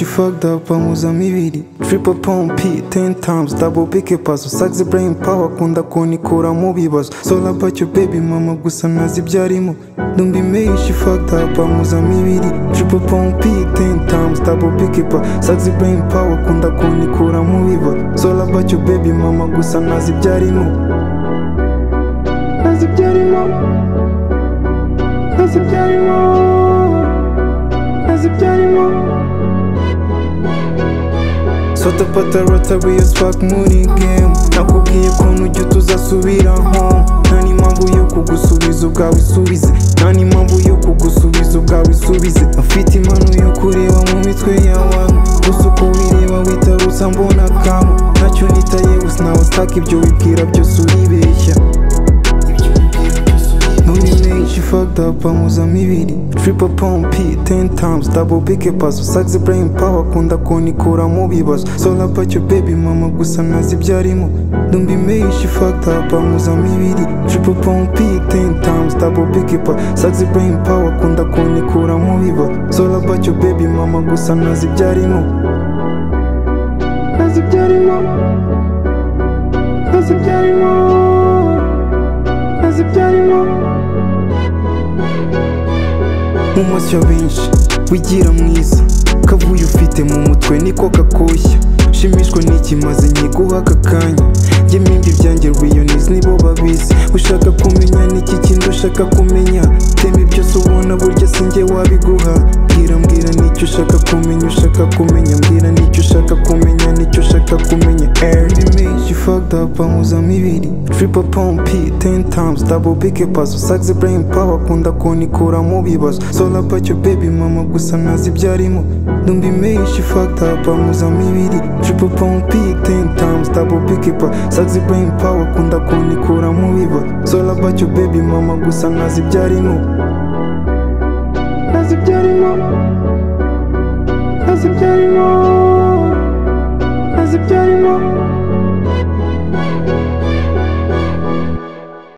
fucked up amuza mibiri triple pump 10 times double big puzzle sax brain power kunda kunikura mu bibazo sola about your baby mama gusa nazi byarimo don't be made she fucked up amuza mibiri triple pump 10 times double big puzzle sax brain power kunda kunikura mu bibazo sola about your baby mama gusa nazi byarimo nazi byarimo nazi byarimo nazi byarimo Sota pata rotary as fuck muri game Nakubwiye ukuntu ujya tuzasubira home Nta n'impamvu yo kugusubiza ubwawe isubize Nta n'impamvu yo kugusubiza ubwawe isubize Afite impano yo kureba mu mitwe y'abantu Gusa uko wireba witarutsa mbona kamo Ntacyo nitayeho sinawe staka ibyo wibwira byose uribeshya None menshi fucked up amuza mibiri Triple pump 10 times double big puzzle Sax brain power kunda kunikura mu bibazo Sola about your baby mama gusa nazi byarimo Don't be made she fucked up amuza mibiri Triple pump 10 times double big puzzle Sax brain power kunda kunikura mu bibazo Sola about your baby mama gusa nazi byarimo Nazi byarimo Nazi byarimo Nazi byarimo mu maso ya benshi wigira mwiza kavuye ufite mu mutwe niko kakoshya shimishwa n'ikimaze nyiguha aka kanya jye mimbi ibyanjye rwiyonizi nibo babizi ushaka kumenya n'iki kindi ushaka kumenya tema byose ubona burya sinjye wabiguha mbwira mbwira n'icyo ushaka kumenya ushaka kumenya mbwira n'icyo ushaka kumenya n'icyo ushaka kumenya early menshi fucked up amuza mibiri triple pump 10 times double big puzzle sax brain power kunda kunikura mu bibazo sola about your baby mama gusa nazi byarimo don't be made she fucked up amuza mibiri triple pump 10 times double big puzzle sax brain power kunda kunikura mu bibazo sola about your baby mama gusa nazi byarimo nazi byarimo nazi byarimo nazi byarimo